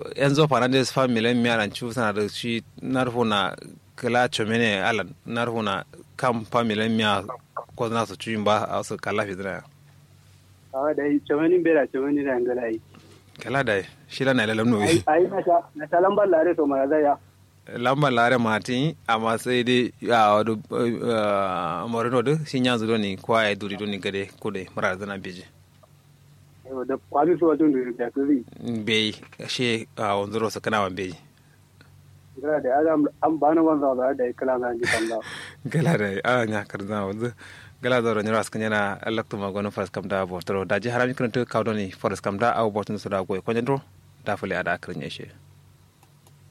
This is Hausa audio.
enzo fernandez fa milen miaran chu sana da shi narfo na kala chomene alan narfo na kam fa milen mia ko na su chu ba a su kala fi dana a da yi chamani bera chamani da ngala yi kala da shi la na lalam no ai ai na ta na ta lambar lare to mara zaya lamba lare mati amma sai dai a wadu morino da shi yanzu doni kwa ya duri doni gade kude mara zana beji Yau da kwami su wajen da da kuri bai shi a wanzuro su kana wan beji gara da adam an bana wanza da da kala na ji kan da gala da a nya karza wanzu gala da ron ras kanyana lakto magono fas kam da botoro da ji harami kan to kawdoni forest kam da aw botun su da goy konjendro da fule ada akrin yeshe